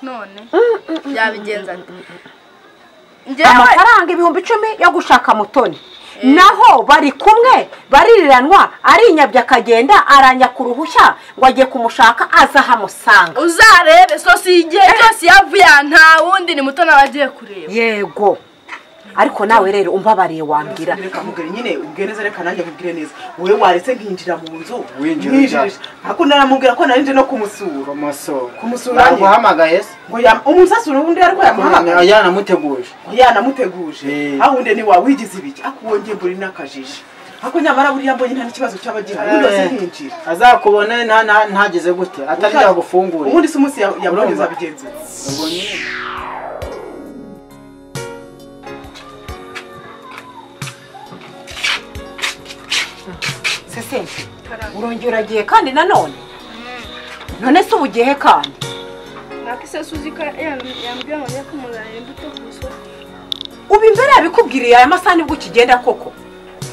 none yabigenza ati njyewe amafaranga ibihumbi icumi yo gushaka mutoni naho bari kumwe baririranwa arinyabye akagenda aranyaka uruhushya ngo agiye kumushaka aza ahamusanga uzarebe so si igihe cyose yavuye aha nta wundi ni muto nawe agiye kureba yego ariko nawe rero umbabariye wambwira reka mugire nyine ubwire neza reka nanjye mubwire neza wowe waretse nkinjira mu nzu Winjira mwinjirije ariko naramubwira ko narinje no kumusura kumusura Kumusura ye. naguhamagaye se ngo ya- umusasura wundi yari ko yamuhamagaye yanamuteguje yanamuteguje Eh. ahunde ni wawigize ibiki ako wongeye mburi n'akajiji ako nyamara buriya mbonye nta n'ikibazo cyaba gihari ubundi Eh. wese nkinjira azakubone nta- nta- ntageze gute atari Ushatse- yagufungure ubundi si umunsi ya- Urumva? yaboneza bigenzi be. ubwo nyine sese urongera uragiye kandi nanone none se uba ugiye kandi mwakise suzika yambwira ngo njye kumuzanira imbuto ku isoko ubu imbere yabikubwiriye aya masaha nibwo ukigenda koko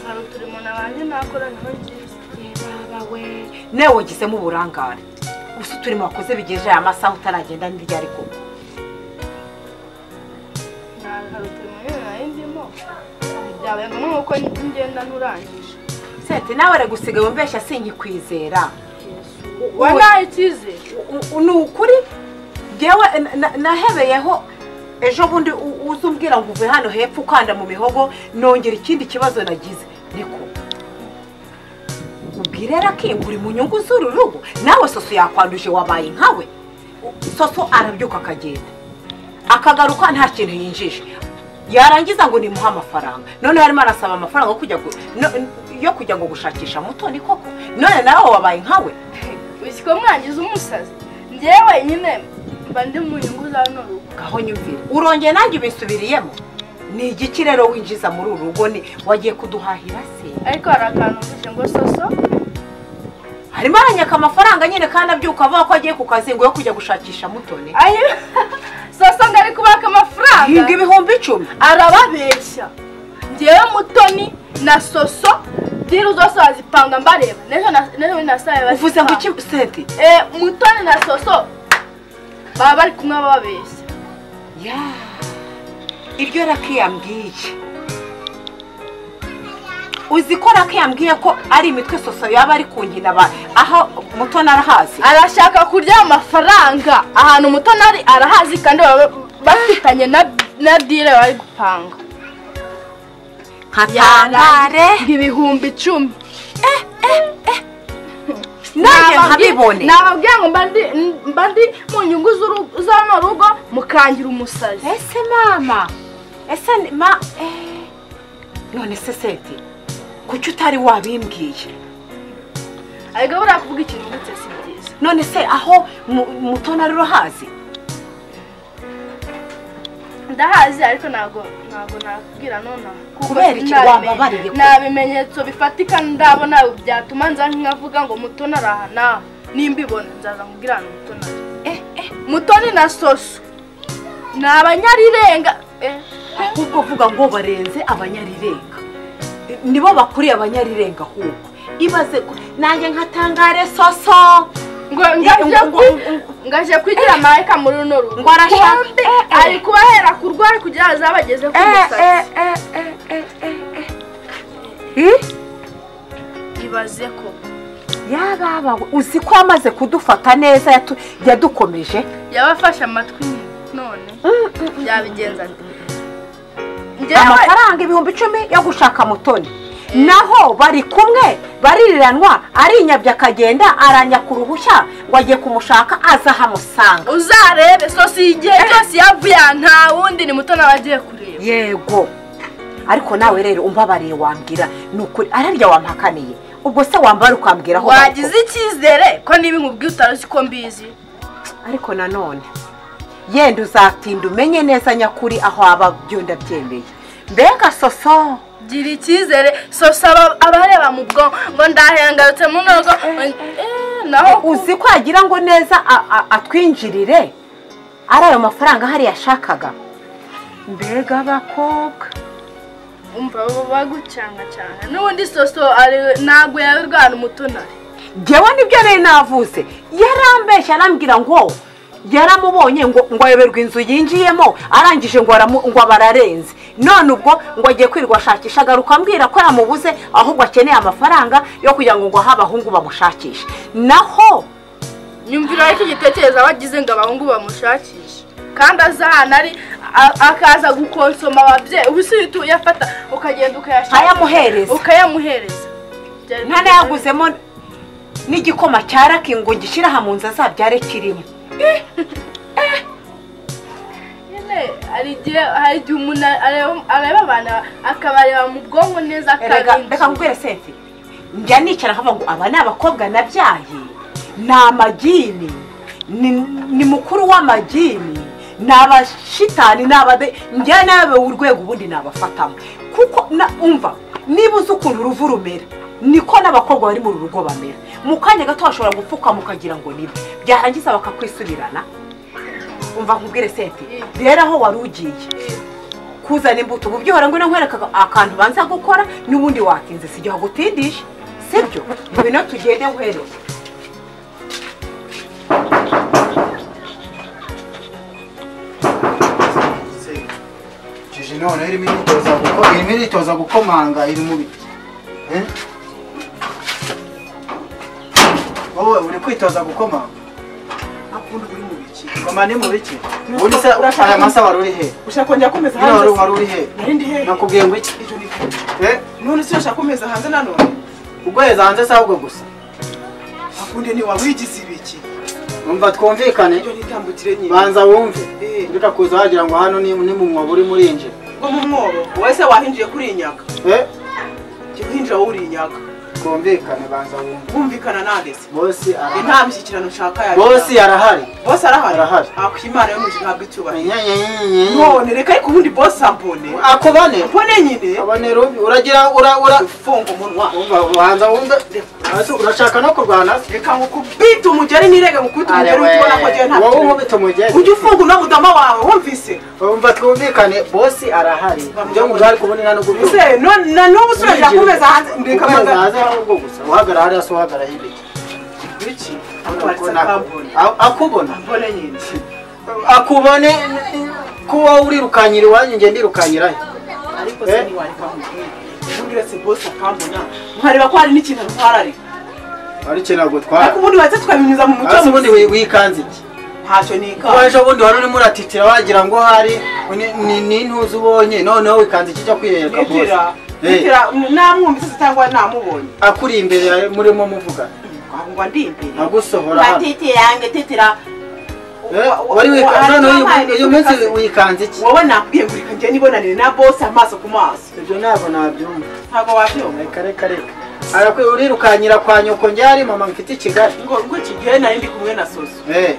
hari uturimo nabanje nakora niho byiza bawe nawe wagizemo uburangare gusa uturimo wakoze bigejeje aya masaha utaragenda n'iryo ariko Nta- hari uturimo nyine nari ndimo byabaye ngombwa ko ngenda nturangije sente nawe ari gusiga wumvesha sinkikwizera wandaye icyizere U- u- ni ukuri ngewe na- na- nahebeyeho ejo bundi u- uza umbwira ngo uve hano hepfo ukanda mu mihogo nongera ikindi kibazo nagize niko ubwire rakinga uri mu nyungu z'uru rugo nawe soso yakwanduje wabaye nkawe U- soso arabyuka akagenda akagaruka nta kintu yinjije yarangiza ngo nimuhe amafaranga noneho arimo arasaba amafaranga yo kujya gu- no- yo kujya ngo gushakisha mutoni koko none nawe wabaye nkawe wishyiko mwangiza umusazi njyewe nyine mba ndi mu nyungu za runo rugo aho nyumvira urongeye nanjye ubisubiriyemo ni igiki rero winjiza muri uru rugo ni wagiye kuduhahira se ariko hari akantu mvuze ngo soso harimo aranyaka amafaranga nyine kandi abyuka avuga ko agiye ku kazi ngo yo kujya gushakisha mutoni ayo soso ngo ari kubaka amafaranga ahinga ibihumbi icumi arababeshya njyewe mutoni na soso diru zose wazipanga mbareba n'ejo na- n'ejo na saa uvuze ngo iki senti Eh, mutoni na soso baba bari kumwe bababeshya ya iryo raki yambwiye uzi ko raki yambwiye ko ari imitwe soso yaba ari ku nkina ba- aho mutoni arahazi arashaka kurya amafaranga ahantu mutoni ari arahazi kandi baba bafitanye na na dile bari gupanga nkatangare Ngo ibihumbi icumi nanjye nkabibone nababwira ngo mba ndi- mba ndi mu nyungu z'uru- za runo rugo mukangira umusazi ese mama ese ni- ma eh, none se seti kuki utari wabimbwiye ariko buriya kuvuga ikintu ngutse si byiza none se aho mu- mutoni ari urahazi ndahazi ariko ntabwo ntabwo nakubwira nonaha kuko Kubera iki nta wambabariye bimenye- ko- nta bimenyetso bifatika ndabona byatuma nza nkavuga ngo mutoni araha nawe nimbibona nzaza nkubwira ngo mutoni ari Eh, eh, mutoni na soso ni abanyarirenga eh, ahubwo vuga ngo barenze abanyarirenga nibo bakuriye abanyarirenga ahubwo ibaze ko- nanjye nkatangare soso ngo ngaje ngo- kwi- ngo- ngaje kwigira marayika muri runo rugo Ngo arashaka- Kumbe eh, eh. ari kubahera ku rwari kugira ngo azabageze ku musatsi ibaze ko yababawe uzi ko yamaze kudufata neza yatu- yadukomeje yabafashe amatwi none yabigenza ati njyewe amafaranga ibihumbi icumi yo gushaka mutoni naho bari kumwe baririranwa arinyabye akagenda aranyaka uruhushya ngo agiye kumushaka aza ahamusanga uzarebe so si igihe cyose yavuye aha nta wundi ni muto nawe agiye kureba yego ariko nawe rero umbabariye wambwira ni ukuri ararya wampakaniye ubwo se wambara ukambwira aho wagize icyizere ko niba inkubwi utaruzi ko mbizi ariko nanone yenda uzatinda umenye neza nyakuri aho aba byo ndabyemeye mbega soso gira icyizere sosa abareba mu bwonko ngo ndahengarutse mu ntogo naho uzi ko yagira ngo neza a- a- atwinjirire ari ayo mafaranga ahari yashakaga mbega abakobwa umva bagucangacanga n'ubundi soso ari- ntabwo yabirwana umutonari ngewe nibyo nari navuze yarambeshya arambwira ngo yaramubonye ngo ngo ayoberwa inzu yinjiyemo arangije ngo aramu- ngo abararenze none ubwo ngo agiye kwirirwa ashakisha agaruka ambwira ko yamubuze ahubwo akeneye amafaranga yo kugira ngo ngo ahe abahungu bamushakishe naho nyumvira iki gitekerezo aba agize ngo abahungu bamushakishe kandi azahana ari a- akaza gukonsoma ababyeyi ubu si uhita uyafata ukagenda ukayashaka Ntayamuhereza. ukayamuhereza Byari nta nayaguzemo n'igikoma cya raki ngo gishyire aha mu nzu azabyare kirimo nyine hari igihe hari igihe umuntu areba- areba abantu akabareba mu bwonko neza Erega, reka akabinjira nkubwire sefi njya nicara nkavuga ngo aba ni abakobwa nabyaye ni amagini ni, ni mukuru w'amagini ni abashitani ni abade njya nawe urwego ubundi nabafatamo kuko na umva niba uzi ukuntu uruvu rumera niko n'abakobwa bari muri uru rugo bamera mu kanya gato bashobora gupfukama ukagira ngo nibe byarangiza bakakwisubirana umva nkubwire sefi rero aho wari ugiye kuzana imbuto ubu byora ngo nkwereka akantu banza gukora n'ubundi watinze si igihe agutindisha sibyo ngwino tugende nkwereke Jiji none irimo iritoza guko- irimo iritoza gukomanga iri mu biti Eh? wowe uri kwitoza gukomanga akundi uri mu biki goma ni mu biki ubundi se aya masa wari uri he ushaka kongera kumeza Nyine wari wari hanze uri he nari ndi he nakubwiye ngo iki Icyo ni- Eh? none se urashaka kumeza hanze nanone ugweza hanze se ahubwo gusa akundi ntiwawigize ibiki umva twumvikane ibyo nitambukire nyine banza wumve Eh. ndeka kuza wagira ngo hano ni ni mu mwobo urimo urinjira ngo mu mwobo wowe se wahinjiye kuri iyi nyaga Eh? jya uhinjira wowe uri iyi nyaga twumvikane banza wumve bumvikana nande se bosi Eh, arahari nta mishyikirano nshaka ya bosi arahari bose arahari Arahari. ako imana yo mu ijuru ntabwo icyubahiro Nyenyenyenyenye. none reka ariko ubundi bose ambone akubane mbone nyine abane rubi uragira ura ura ufunga umunwa umva ubanza wumve Ese urashaka no kurwana reka nkukubite umugeri nirege ngukubite umugeri ujye ubona ko agiye nta wowe unkubita umugezi ujye ufunga uno mudama wawe wumvise umva twumvikane bosi arahari ibyo ngo uhari kubonera no kubyumva se none na n'ubu usubira kumeza hanze reka ukomeza amagambo hanze ahubwo gusa uhagara hariya se uhagara hirya biki Ubona ko ambone nako- A- akubona ambone nyine akubone ko wowe urirukanyira iwanyu njye ndirukanyira he ariko se ntiwareka nkubwire ubundi uretse bose akambona nkareba ko hari n'ikintu ntwararika wari ikintu ntabwo ariko utwara ubundi wahita tukabinyuza mu mucyo hasi ubundi mubi. wi- wikanze iki ntacyo nikaba waje ubundi wari urimo uratitira wagira ngo hari ni- ni- ni intuzi ubonye noneho wikanze iki cyo kwiyereka bose nitira Eh, nitira namwumvise se cyangwa namubonye akuri imbere yawe murimo muvugana ngo ndi imbere ntagusohora hano matitirange titira Eh, wari wika- noneho uyu- uyu munsi wikanze iki wowe nakubwiye ngo reka njye nibonanire na bose amaso ku maso ibyo ntabwo nabyumva ntabwo wabyumva reka reka reka arakwiye urirukanyira kwa nyoko njyari mama mfite i kigali ngo ngo iki gihe nari ndi kumwe na soso Eh,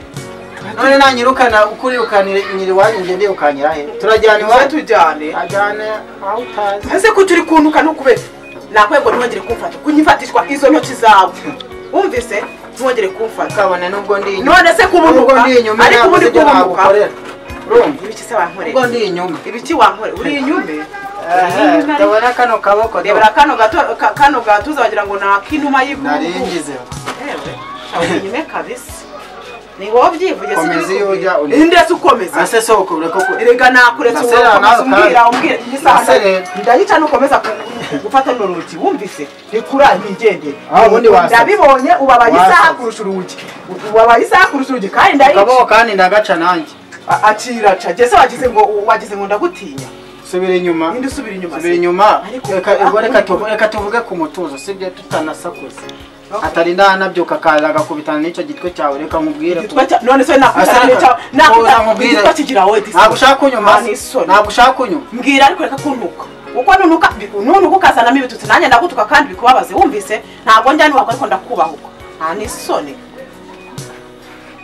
none nanyirukana uko urirukanira iwanyu njye ndirukanyira he turajyana niwe iwanyu tujyane ajyane aho utazi ese ko turi kuntuka ntukubere nakwiye ngo ntiwongere kumfata kunyifatishwa izo ntoki zawe wumvise ntiwongere kumfata kabone nubwo ndi inyuma none se nubwo kubunuka ndi inyuma ariko ntabwo ubundi ibyo kubunuka nagukorera urumva ibiki se wankoreye nubwo ndi inyuma ibiki wankoreye uri inyume Ehe, ndabona kano kaboko do. rebera kano gato ka- kano gatuza wagira ngo ni ak'inuma y'igugu naringize ubunyume kabisa ni wowe ubyivuge Komeza iyo ujya uri- ndetse ukomeza ase soko ureke ko erega nakuretse Nasera nawe ukomeza umbwira kandi. umbwira n'isaha Nasere. ndayica nukomeza ku- gufata runo rugi wumvise rikura ntigendere Ah, ubundi wasetse. ndabibonye ubabaye isaha Wasetse. kurusha urugi ubabaye isaha kurusha urugi kandi ndayica akaboko kandi ndagaca nanjye A- akiraca jese wagize ngo wagize ngo ndagutinya subira inyuma ninde usubira inyuma subira se? inyuma Ariko- reka ubwo reka tuvu- reka tuvuge ku mutuzo sibyo tutanasakuza atari ndahanabyuka akaza agakubitana n'icyo gitwe cyawe reka nkubwire ko- Igitwe cya- none se nakutana n'icyawe Oya, nakutana nkubwire. igitwa kigira wowe disi ntabwo ushaka kunyuma Ah, ni isoni. ntabwo ushaka kunyuma mbwira ariko reka kuntuka uko nunuka nunuka ukazanamo ibitutsi nanjye ndagutuka kandi bikubabaze wumvise ntabwo njya nuhakwa ariko ndakubahuka nta n'isoni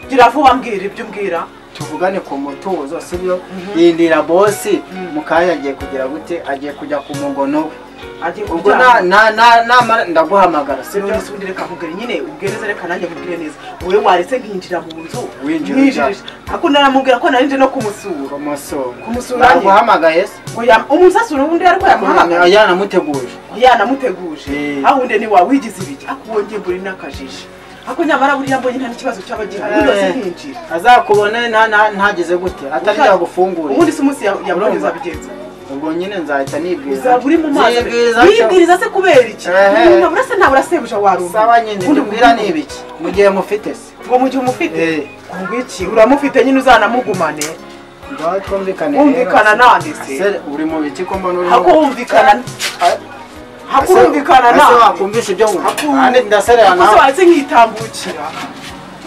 gira vuba mbwira ibyo umbwira tuvugane ku mutuzo sibyo yindira bosi mukanya agiye kugira gute agiye kujya ku mugono we agiye ubwo kuryama. namara ndaguhamagara sibyo None se ubundi reka nkubwire nyine ubwireze reka nanjye nkubwire neza wowe waretse nkinjira mu nzu Winjira nkinjirije ako naramubwira ko narinje no kumusura kumusura Kumusura ye. naguhamagaye se ngo yam- umusasura ubundi ariko yamuhamagaye yanamuteguje yanamuteguje Eh. aho undi ntiwawigize ibiki ako wongeye mburi n'akajiji ariko nyamara buriya mbonye nta n'ikibazo cyaba gihari ubundi Eh. nkinjira azakubone nta- nta- ntageze gute atari yagufungurira ubundi si umunsi ya- ya Urumva? burundu uzabigenza ubwo nyine nzahita nibwira uzaba uri mu mazi Nibwiriza cyo. wibwiriza se kubera iki Ehe. umuntu urasa nawe urasebuja warumva saba nyine Ubundi mbwira ngo- ni ibiki mu gihe mufite se ngo mu gihe umufite Eh. ngo iki uramufite nyine uzanamugumane ngaho twumvikane rero. wumvikana nande se Ese uri mu biki ko mbona urimo- hakumvikana Ese- hakumvikana ese nande wakumvisha ibyo wumva Haku- Ahandi ndaserera Ese nawe wahise nkitambukira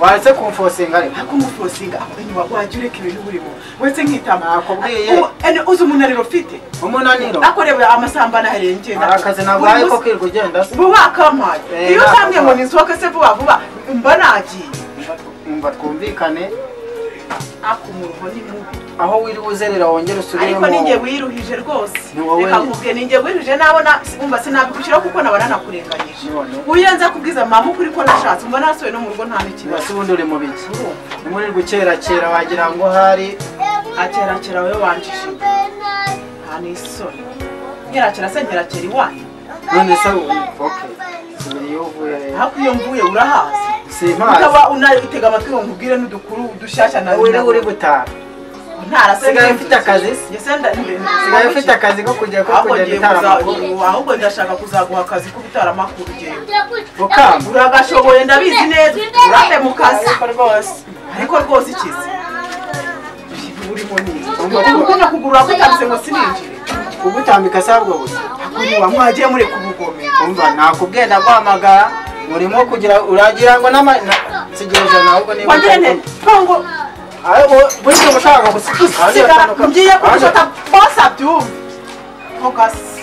waretse kumfosinga ariko akumufosinga akwenywa wajya ureka ibintu burimo wese nkitambukira Nakubwiye. ene uzi umunaniro ufite umunaniro akorewe amasambana hariya ngenda arakazi ntabwo ko kwirirwa ugenda se vuba akampaye Eh, iyo nakampaye. uzambwiye ngo nisohoke se vuba vuba mba nagiye umva twumvikane akumuruho ni mubi aho wiriwe uzerera wongere usubiremo ariko ninjye wiruhije rwose Ni wowe. reka nkubwiye ninjye wiruhije nabona umva sinabigushyiraho kuko nabona nakurenganyije None. uyo nza kubwiza mama ukuri ko nashatse umva nasubiye no mu rugo nta n'ikibazo mbese ubundi uri mu biki muri gukerakera wagira ngo hari akerakera wowe wanjije nta n'isoni nkerakera se nkerakera iwanyu none se oke subira iyo uvuye rero ariko iyo mvuye urahazi si impano ukaba unabitega amatwi ngo nkubwire n'udukuru dushyashya na uri uri gutaha ntarase Usigaye ufite akazi se? usigaye ufite akazi ko kujya ko ahubwo kujya ngiye gutara kuza- amakuru ahubwo ndashaka kuzaguha akazi ko gutara amakuru ugenda ukamba uragashoboye ndabizi neza urate mu kazi ariko rwose ikize urimo neza ukunda kugurura kutabise ngo sininjire kugutambika se ahubwo busa akuriwa mwagiye mureka ubugome umva nakubwiye ndaguhamagara urimo kugira uragira ngo n'ama na- sigereje nawe ubwo niba wagire neza kongo ahubwo buri gihe ushaka gusigara usigara ngiye kubifata bose abyumve ntugasi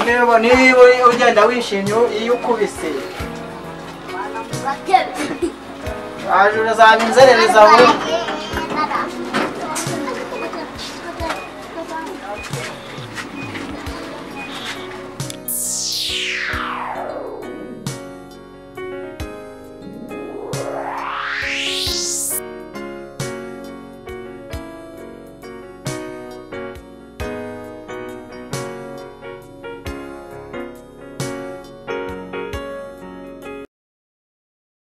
niba niba ugenda wishimye iyo ukubise Bakebe. waje urazaba inzerereza vuba